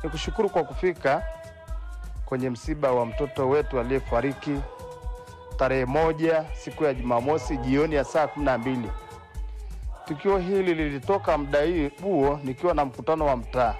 nikushukuru kwa kufika kwenye msiba wa mtoto wetu aliyefariki tarehe moja siku ya Jumamosi jioni ya saa kumi na mbili. Tukio hili lilitoka muda huo nikiwa na mkutano wa mtaa.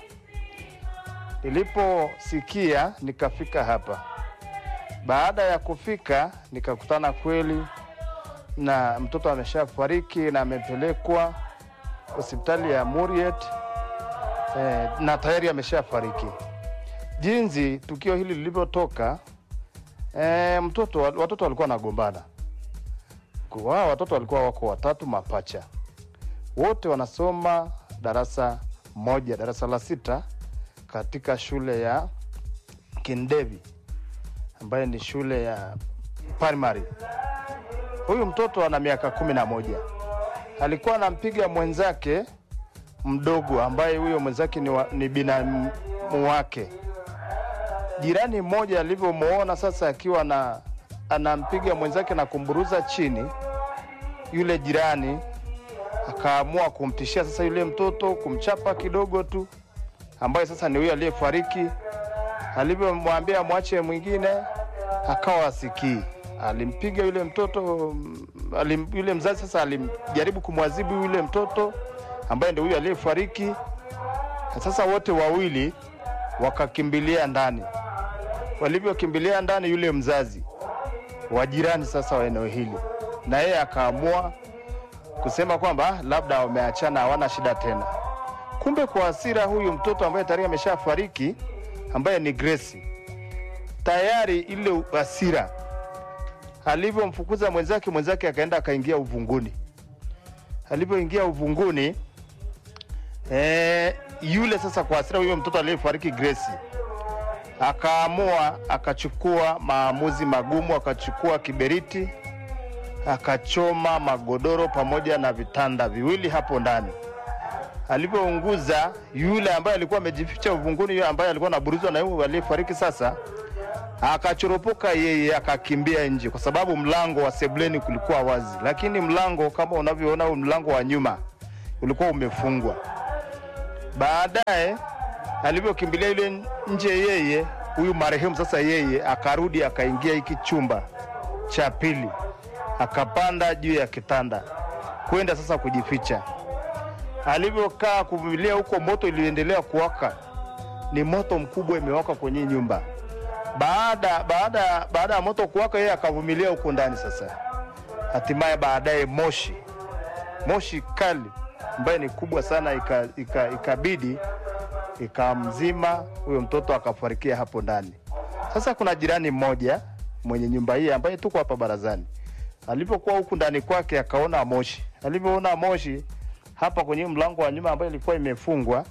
Niliposikia nikafika hapa. Baada ya kufika nikakutana kweli na mtoto ameshafariki na amepelekwa hospitali ya Muriet eh, na tayari ameshafariki. Jinsi tukio hili lilivyotoka, eh, mtoto watoto walikuwa wanagombana. Wao watoto walikuwa wako watatu mapacha, wote wanasoma darasa moja, darasa la sita katika shule ya Kindevi ambayo ni shule ya primary. Huyu mtoto ana miaka kumi na moja alikuwa anampiga mwenzake mdogo ambaye huyo mwenzake ni, wa, ni binamu wake. Jirani mmoja alivyomwona sasa akiwa na anampiga mwenzake na kumburuza chini, yule jirani akaamua kumtishia sasa yule mtoto, kumchapa kidogo tu, ambaye sasa ni huyo aliyefariki. Alivyomwambia mwache mwingine, akawa asikii, alimpiga yule mtoto alim, yule mzazi sasa alimjaribu kumwadhibu yule mtoto ambaye ndio huyo aliyefariki. Sasa wote wawili wakakimbilia ndani. Walivyokimbilia ndani, yule mzazi wa jirani sasa wa eneo hili, na yeye akaamua kusema kwamba labda wameachana, hawana shida tena. Kumbe kwa hasira, huyu mtoto ambaye tayari ameshafariki ambaye ni Grace, tayari ile hasira alivyomfukuza mwenzake, mwenzake akaenda akaingia uvunguni. Alivyoingia uvunguni e, yule sasa kwa hasira, huyo mtoto aliyefariki Grace akaamua akachukua maamuzi magumu, akachukua kiberiti akachoma magodoro pamoja na vitanda viwili hapo ndani. Alivyounguza, yule ambaye alikuwa amejificha uvunguni, yule ambaye alikuwa anaburuzwa na yule aliyefariki sasa akachoropoka yeye akakimbia nje, kwa sababu mlango wa sebleni kulikuwa wazi, lakini mlango kama unavyoona, mlango wa nyuma ulikuwa umefungwa. Baadaye alivyokimbilia yule nje, yeye huyu marehemu sasa, yeye akarudi akaingia hiki chumba cha pili, akapanda juu ya kitanda kwenda sasa kujificha. Alivyokaa kuvumilia huko, moto iliendelea kuwaka, ni moto mkubwa imewaka kwenye nyumba baada baada baada ya moto kuwaka, yeye akavumilia huko ndani. Sasa hatimaye baadaye moshi moshi kali ambaye ni kubwa sana ikabidi ika, ika ikamzima huyo mtoto akafarikia hapo ndani. Sasa kuna jirani mmoja mwenye nyumba hii ambaye tuko hapa barazani, alipokuwa huku ndani kwake akaona moshi. Alivyoona moshi hapa kwenye mlango wa nyuma ambayo ilikuwa imefungwa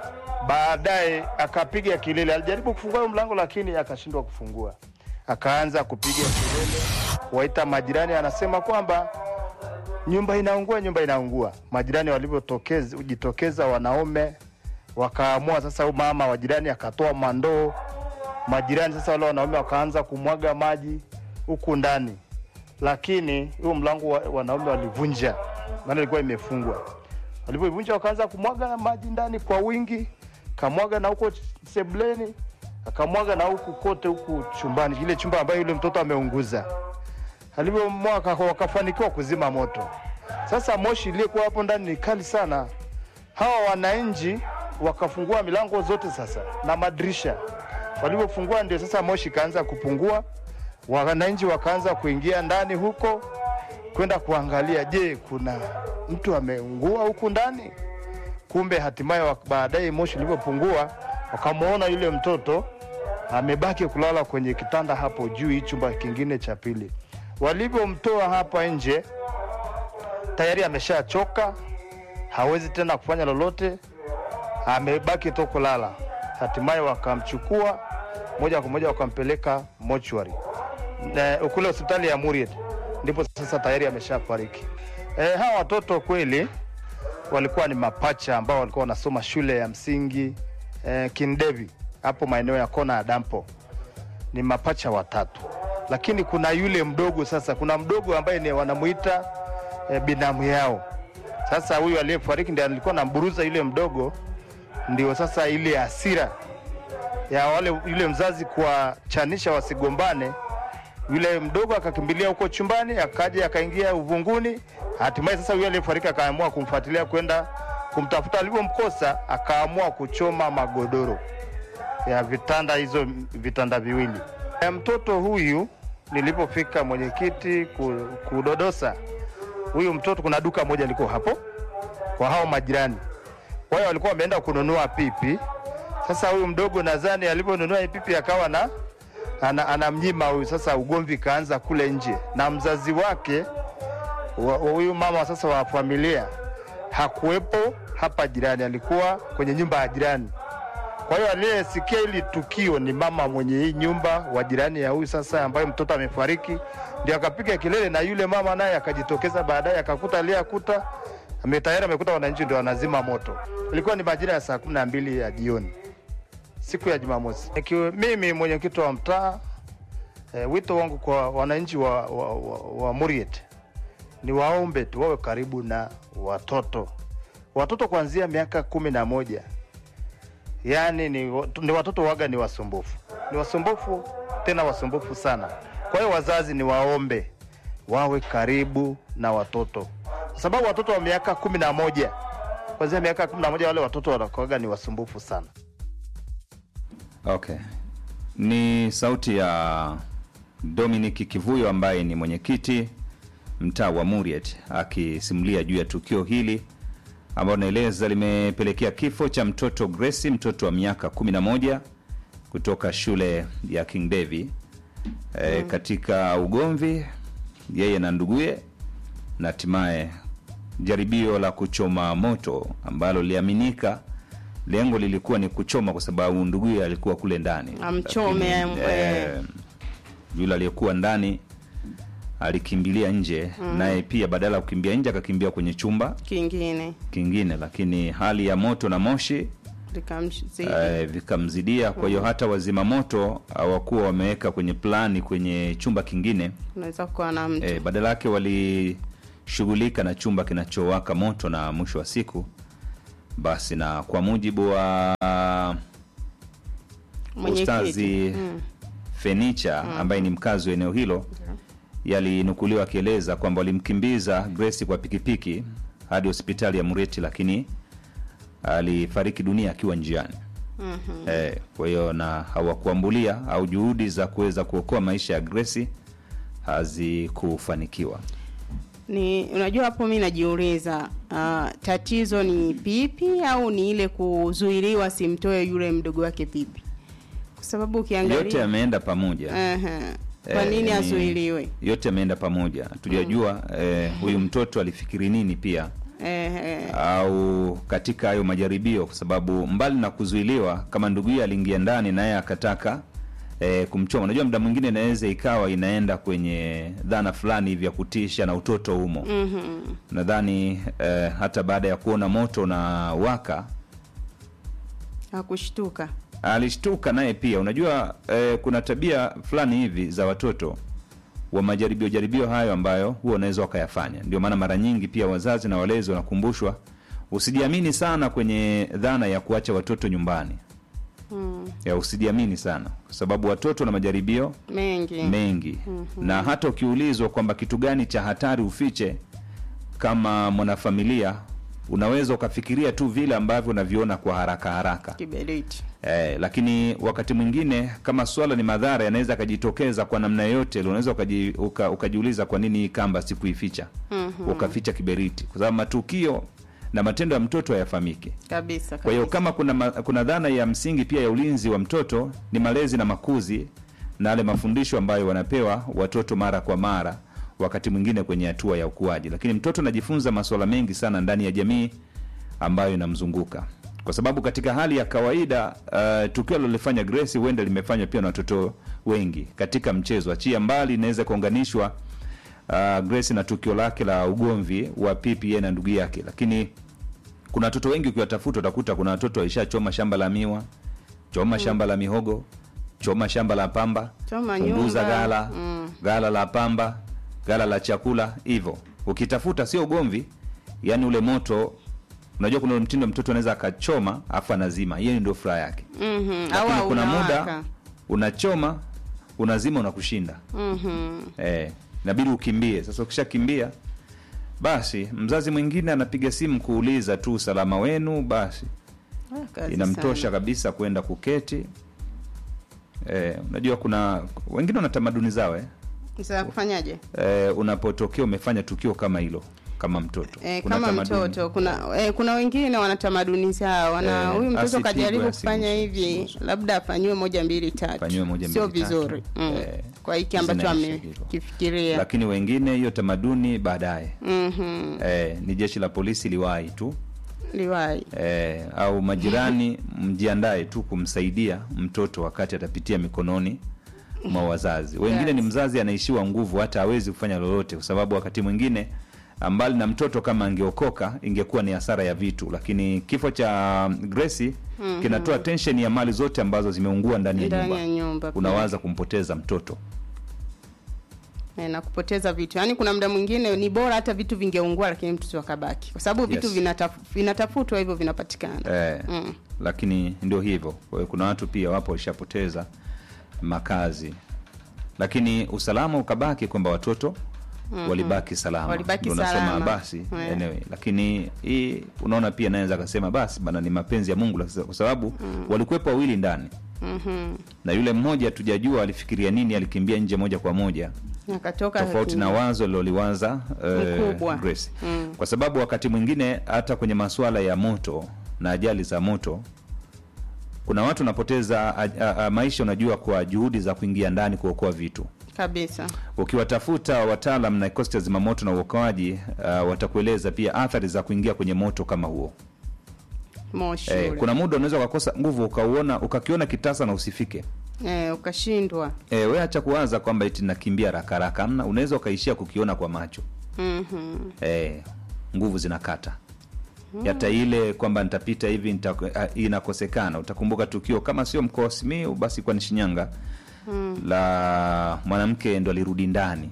baadaye akapiga kelele. Alijaribu kufungua huyo mlango lakini akashindwa kufungua, akaanza kupiga kelele, waita majirani, anasema kwamba nyumba inaungua, nyumba inaungua. Majirani walivyojitokeza, wanaume wakaamua sasa, mama wa jirani akatoa mandoo, majirani sasa, wale wanaume wakaanza kumwaga maji huku ndani, lakini huyo mlango wa, wanaume walivunja, maana ilikuwa imefungwa. Walivyovunja wakaanza kumwaga maji ndani kwa wingi kamwaga na huko sebleni akamwaga na huku kote huku chumbani, ile chumba ambayo yule mtoto ameunguza. Alivyomwaga wakafanikiwa kuzima moto. Sasa moshi iliyokuwa hapo ndani ni kali sana. Hawa wananchi wakafungua milango zote sasa na madirisha. Walivyofungua ndio sasa moshi kaanza kupungua, wananchi wakaanza kuingia ndani huko kwenda kuangalia, je, kuna mtu ameungua huku ndani? Kumbe hatimaye baadaye moshi ulivyopungua, wakamwona yule mtoto amebaki kulala kwenye kitanda hapo juu, hii chumba kingine cha pili. Walivyomtoa hapa nje, tayari ameshachoka, hawezi tena kufanya lolote, amebaki tu kulala. Hatimaye wakamchukua moja kwa moja wakampeleka mochwari kule hospitali ya Muriet, ndipo sasa tayari ameshafariki. E, hawa watoto kweli walikuwa ni mapacha ambao walikuwa wanasoma shule ya msingi eh, Kindevi hapo maeneo ya kona ya dampo. Ni mapacha watatu, lakini kuna yule mdogo sasa, kuna mdogo ambaye ni wanamuita eh, binamu yao. Sasa huyu aliyefariki ndiye alikuwa anamburuza yule mdogo, ndio sasa ile hasira ya wale yule mzazi kuwachanisha wasigombane, yule mdogo akakimbilia huko chumbani, akaja akaingia uvunguni. Hatimaye sasa yule aliyefariki akaamua kumfuatilia kwenda kumtafuta, alivyomkosa akaamua kuchoma magodoro ya vitanda hizo vitanda viwili. Ya mtoto huyu nilipofika mwenyekiti ku- kudodosa huyu mtoto, kuna duka moja liko hapo kwa hao majirani, kwa hiyo walikuwa wameenda kununua pipi. Sasa huyu mdogo nadhani aliponunua hii pipi akawa na ana, anamnyima huyu. Sasa ugomvi kaanza kule nje, na mzazi wake wa- wa huyu mama sasa wa familia hakuwepo hapa jirani, alikuwa kwenye nyumba ya jirani. Kwa hiyo aliyesikia hili tukio ni mama mwenye hii nyumba wa jirani ya huyu sasa, ambaye mtoto amefariki, ndio akapiga kelele, na yule mama naye akajitokeza baadaye, akakuta aliyakuta ame- tayari amekuta wananchi ndio wanazima moto. Ilikuwa ni majira ya saa kumi na mbili ya jioni siku ya Jumamosi. Ikiwa mimi mwenyekiti wa mtaa e, wito wangu kwa wananchi wa, wa, wa, wa Muriet ni waombe tu wawe karibu na watoto, watoto kuanzia miaka kumi na moja yaani ni, ni watoto waga ni wasumbufu, ni wasumbufu tena wasumbufu sana. Kwa hiyo wazazi ni waombe wawe karibu na watoto, kwa sababu watoto wa miaka kumi na moja kuanzia miaka kumi na moja wale watoto wanakuwaga ni wasumbufu sana. Okay, ni sauti ya Dominic Kivuyo ambaye ni mwenyekiti mtaa wa Muriet akisimulia juu ya tukio hili ambalo naeleza limepelekea kifo cha mtoto Grace, mtoto wa miaka 11 kutoka shule ya King Devi e, katika ugomvi yeye na nduguye na hatimaye jaribio la kuchoma moto ambalo liliaminika lengo lilikuwa ni kuchoma kwa sababu nduguye alikuwa kule ndani Amchome, Lakini, eh. eh, yule aliyekuwa ndani alikimbilia nje naye pia badala ya kukimbia nje akakimbia kwenye chumba kingine kingine lakini hali ya moto na moshi likamzidi eh, vikamzidia kwa hiyo hata wazima moto hawakuwa wameweka kwenye plani kwenye chumba kingine unaweza kuwa na mtu eh, badala yake walishughulika na chumba kinachowaka moto na mwisho wa siku basi na kwa mujibu wa Mwenyekiti. ustazi Mm. fenicha ambaye ni mkazi wa eneo hilo yalinukuliwa akieleza kwamba walimkimbiza Grace kwa pikipiki hadi hospitali ya Mureti, lakini alifariki dunia akiwa njiani. Mhm. Eh, kwa hiyo na hawakuambulia au juhudi za kuweza kuokoa maisha ya Grace hazikufanikiwa. ni unajua hapo mi najiuliza uh, tatizo ni pipi au ni ile kuzuiliwa simtoe yule mdogo wake pipi kwa sababu ukiangalia Yote yameenda pamoja. Aha. kwa Eh, nini ni- azuiliwe Yote yameenda pamoja. Tujajua eh, huyu mtoto alifikiri nini pia eh, eh, au katika hayo majaribio, kwa sababu mbali na kuzuiliwa, kama nduguye aliingia ndani naye akataka e, kumchoma. Unajua, muda mwingine inaweza ikawa inaenda kwenye dhana fulani hivi ya kutisha na utoto humo. mhm. Nadhani e, hata baada ya kuona moto na waka hakushtuka alishtuka naye pia. Unajua e, kuna tabia fulani hivi za watoto wa majaribio jaribio hayo ambayo huwa unaweza wakayafanya. Ndio maana mara nyingi pia wazazi na walezi wanakumbushwa usijiamini sana kwenye dhana ya kuacha watoto nyumbani. mm. Ya usijiamini sana kwa sababu watoto na majaribio mengi mengi na hata ukiulizwa kwamba kitu gani cha hatari ufiche kama mwanafamilia unaweza ukafikiria tu vile ambavyo unaviona kwa haraka haraka kiberiti Eh, lakini wakati mwingine kama swala ni madhara yanaweza akajitokeza kwa namna yoyote ile, unaweza ukaji, uka, ukajiuliza kwa nini hii kamba sikuificha Mhm. ukaficha kiberiti, kwa sababu matukio na matendo ya mtoto hayafahamiki. kabisa Kwa hiyo kabisa. kama kuna, ma, kuna dhana ya msingi pia ya ulinzi wa mtoto ni malezi na makuzi na yale mafundisho ambayo wanapewa watoto mara kwa mara, wakati mwingine kwenye hatua ya ukuaji, lakini mtoto anajifunza masuala mengi sana ndani ya jamii ambayo inamzunguka kwa sababu katika hali ya kawaida uh, tukio alilofanya Grace huenda limefanywa pia na watoto wengi katika mchezo. Achia mbali inaweza kuunganishwa uh, Grace na tukio lake la ugomvi wa pipi yeye na ndugu yake, lakini kuna watoto wengi ukiwatafuta utakuta kuna watoto waishachoma shamba la miwa, choma shamba la mihogo, choma shamba la pamba, Choma punguza nyumba. gala Mm. gala la pamba, gala la chakula, hivyo ukitafuta sio ugomvi, yani ule moto unajua kuna ule mtindo mtoto anaweza akachoma afu anazima hiyo ndio furaha yake Mhm. lakini Au kuna unawaka. muda unachoma unazima unakushinda Mhm. eh, inabidi ukimbie sasa ukishakimbia basi mzazi mwingine anapiga simu kuuliza tu usalama wenu basi Ah, kazi inamtosha sana. kabisa kwenda kuketi eh, unajua kuna wengine wana tamaduni zao eh? Sasa kufanyaje? Eh, unapotokea umefanya tukio kama hilo kama mtoto E, Kuna kama tamaduni. mtoto kuna e, kuna wengine wana tamaduni zao wana Eh, huyu mtoto asipigwe, kajaribu kufanya asiguswe, hivi asiguswe. labda afanyiwe moja mbili tatu Afanyiwe moja, sio mbili, tatu. vizuri mm. Eh, kwa hiki ambacho zinaisha hivyo. amekifikiria lakini wengine hiyo tamaduni baadaye Mhm. eh, ni jeshi la polisi liwahi tu liwai eh, au majirani mjiandae tu kumsaidia mtoto wakati atapitia mikononi mwa wazazi wengine Yes. ni mzazi anaishiwa nguvu hata hawezi kufanya lolote kwa sababu wakati mwingine mbali na mtoto kama angeokoka ingekuwa ni hasara ya vitu lakini kifo cha Gracie kinatoa tension ya mali zote ambazo zimeungua ndani ya ndani nyumba ya nyumba pia. unawaza kumpoteza mtoto e, na kupoteza vitu yaani kuna muda mwingine ni bora hata vitu vingeungua lakini mtoto akabaki kwa sababu vitu Yes. vinataf, vinatafutwa hivyo vinapatikana eh, mm. lakini ndio hivyo kwa hiyo kuna watu pia wapo walishapoteza makazi lakini usalama ukabaki kwamba watoto walibaki salama Walibaki Ndio unasema salama. basi Yeah. anyway. lakini hii unaona pia naweza akasema basi bana ni mapenzi ya mungu la- kwa sababu walikuwepo wawili ndani Mhm. na yule mmoja tujajua alifikiria nini alikimbia nje moja kwa moja akatoka tofauti na wazo liloliwaza eh, Mkubwa. Grace. Mm. kwa sababu wakati mwingine hata kwenye masuala ya moto na ajali za moto kuna watu wanapoteza a, a, a, maisha unajua kwa juhudi za kuingia ndani kuokoa vitu kabisa ukiwatafuta wataalam na kikosi cha zimamoto na uokoaji uh, watakueleza pia athari za kuingia kwenye moto kama huo moshi eh, ule. kuna muda unaweza ukakosa nguvu ukauona ukakiona kitasa na usifike eh, ukashindwa eh, we acha kuwaza kwamba iti nakimbia haraka haraka amna unaweza ukaishia kukiona kwa macho Mhm. eh, nguvu zinakata hata ile kwamba nitapita hivi nita, ah, inakosekana utakumbuka tukio kama sio mkoa wa Simiyu basi kwa ni Shinyanga la mwanamke ndo alirudi ndani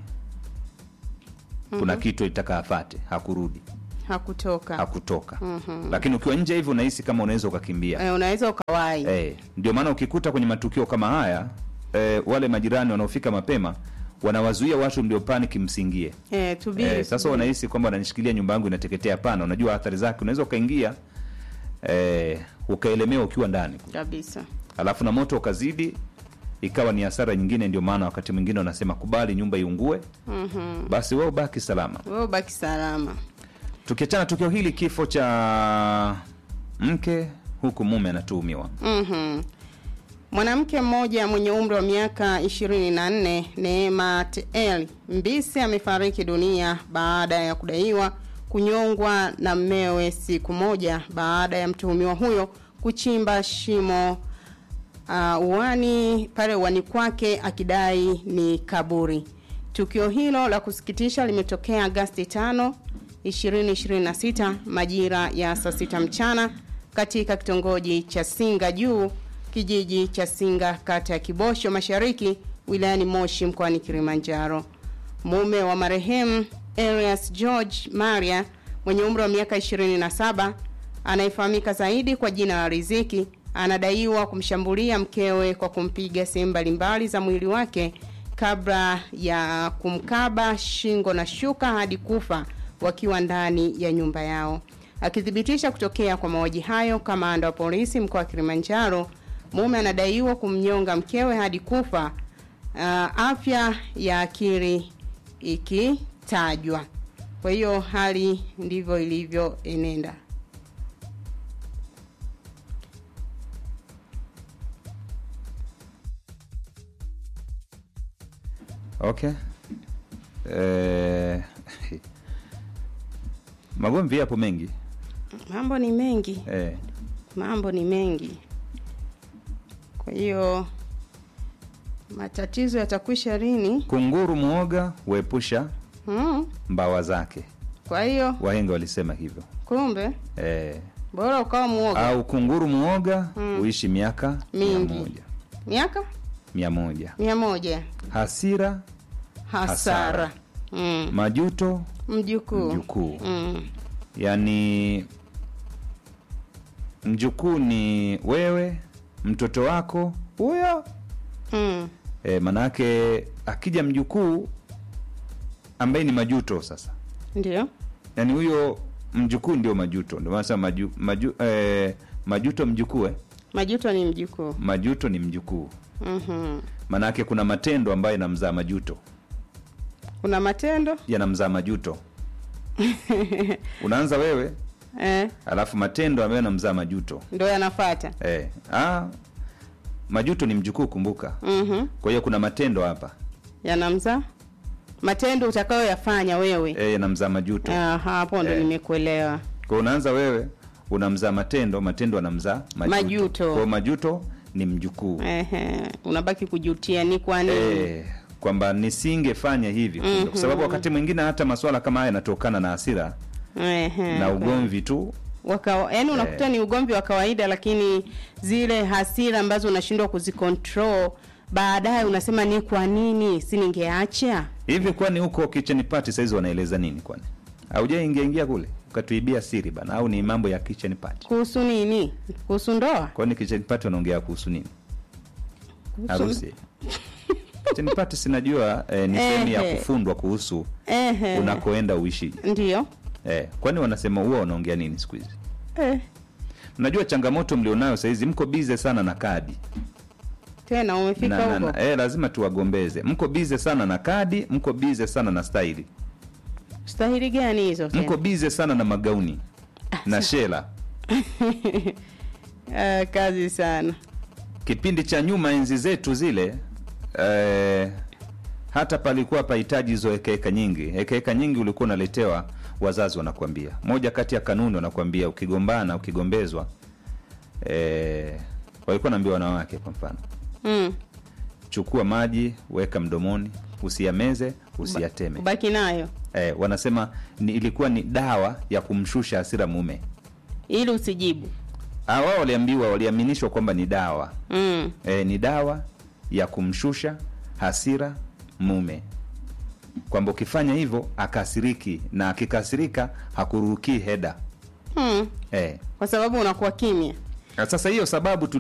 kuna kitu itaka afate hakurudi hakutoka hakutoka lakini ukiwa nje hivi unahisi kama unaweza ukakimbia eh, unaweza ukawai eh, ndio maana ukikuta kwenye matukio kama haya eh, wale majirani wanaofika mapema wanawazuia watu ndio panic msingie eh, tubiri Eh, sasa wanahisi kwamba wananishikilia nyumba yangu inateketea. Hapana, unajua athari zake. Unaweza ukaingia eh, ukaelemewa ukiwa ndani, kabisa alafu na moto ukazidi, ikawa ni hasara nyingine. Ndio maana wakati mwingine wanasema kubali nyumba iungue, Mhm. basi wewe ubaki salama. wewe ubaki salama Tukiachana tukio hili, kifo cha mke huku mume anatuhumiwa Mhm. Mwanamke mmoja mwenye umri wa miaka 24 Neema Teel Mbisi amefariki dunia baada ya kudaiwa kunyongwa na mmewe siku moja baada ya mtuhumiwa huyo kuchimba shimo uh, uani pale uani kwake akidai ni kaburi. Tukio hilo la kusikitisha limetokea Agasti 5, 2026 majira ya saa sita mchana katika kitongoji cha Singa Juu, kijiji cha Singa, kata ya Kibosho Mashariki, wilayani Moshi mkoani Kilimanjaro. Mume wa marehemu Elias George Maria mwenye umri wa miaka 27 anayefahamika zaidi kwa jina la Riziki anadaiwa kumshambulia mkewe kwa kumpiga sehemu mbalimbali za mwili wake kabla ya kumkaba shingo na shuka hadi kufa wakiwa ndani ya nyumba yao. Akithibitisha kutokea kwa mauaji hayo, kamanda wa polisi mkoa wa Kilimanjaro, mume anadaiwa kumnyonga mkewe hadi kufa, uh, afya ya akili ikitajwa. Kwa hiyo hali ndivyo ilivyoenenda. okay. Eh, magomvi yapo mengi Mambo ni mengi, eh, mambo ni mengi. Kwa hiyo matatizo yatakwisha lini? kunguru mwoga huepusha Hmm. mbawa zake, Kwa hiyo wahenga walisema hivyo kumbe eh, bora ukawa muoga. au kunguru mwoga huishi miaka mia Mingi. moja Miaka mia moja mia moja hasira hasara. Hasara. Mm. majuto Mjukuu. mjukuu Mm. yaani mjukuu ni wewe mtoto wako huyo mm. e, manake akija mjukuu ambaye ni majuto sasa ndio yaani huyo mjukuu ndio majuto ndio maana sema maju, maju, eh, majuto mjukuu eh? majuto ni mjukuu majuto ni mjukuu mm-hmm. manake kuna matendo ambayo yanamzaa majuto kuna matendo yanamzaa majuto unaanza wewe eh, alafu matendo ambayo yanamzaa majuto ndo yanafata eh. ah, majuto ni mjukuu kumbuka mm-hmm. kwa hiyo kuna matendo hapa yanamza matendo utakayoyafanya wewe eh, yanamzaa majuto Ah, hapo ndo Eh. nimekuelewa kwa hiyo unaanza wewe unamzaa matendo matendo anamzaa majuto, Majuto. Kwa hiyo majuto ni mjukuu Ehe, unabaki kujutia ni kwa nini eh, kwamba nisingefanya hivi kumbe. kwa sababu wakati mwingine hata maswala kama haya yanatokana na hasira Ehe, na ugomvi tu wakawa yaani unakuta ni ugomvi wa kawaida lakini zile hasira ambazo unashindwa kuzicontrol baadaye unasema ni kwa nini si ningeacha hivi kwani huko kitchen party saizi wanaeleza nini kwani haujaingia ingia kule ukatuibia siri bana au ni mambo ya kitchen party kuhusu nini kuhusu ndoa kwani kitchen party wanaongea kuhusu nini Kuhusu- harusi kitchen party sinajua eh, ni sehemu ya Ehe. kufundwa kuhusu Ehe, unakoenda uishi ndio eh, kwani wanasema huwa wanaongea nini siku hizi eh, mnajua changamoto mlionayo sahizi mko bize sana na kadi tena umefika na, na, huko na, eh, lazima tuwagombeze mko bize sana na kadi mko bize sana na staili stahili gani hizo mko tena bize sana na magauni na shela Ah, kazi sana kipindi cha nyuma enzi zetu zile eh, hata palikuwa pahitaji hizo hekaheka nyingi hekaheka nyingi ulikuwa unaletewa wazazi wanakuambia moja kati ya kanuni wanakuambia ukigombana ukigombezwa eh, walikuwa naambia wanawake kwa mfano mm. chukua maji weka mdomoni usiyameze usiyateme ubaki nayo eh, wanasema ni, ilikuwa ni dawa ya kumshusha hasira mume ili usijibu Ah, wao waliambiwa waliaminishwa kwamba ni dawa mm. e, ni dawa ya kumshusha hasira mume kwamba ukifanya hivyo akasiriki na akikasirika hakurukii heda Mm. e. kwa sababu unakuwa kimya sasa hiyo sababu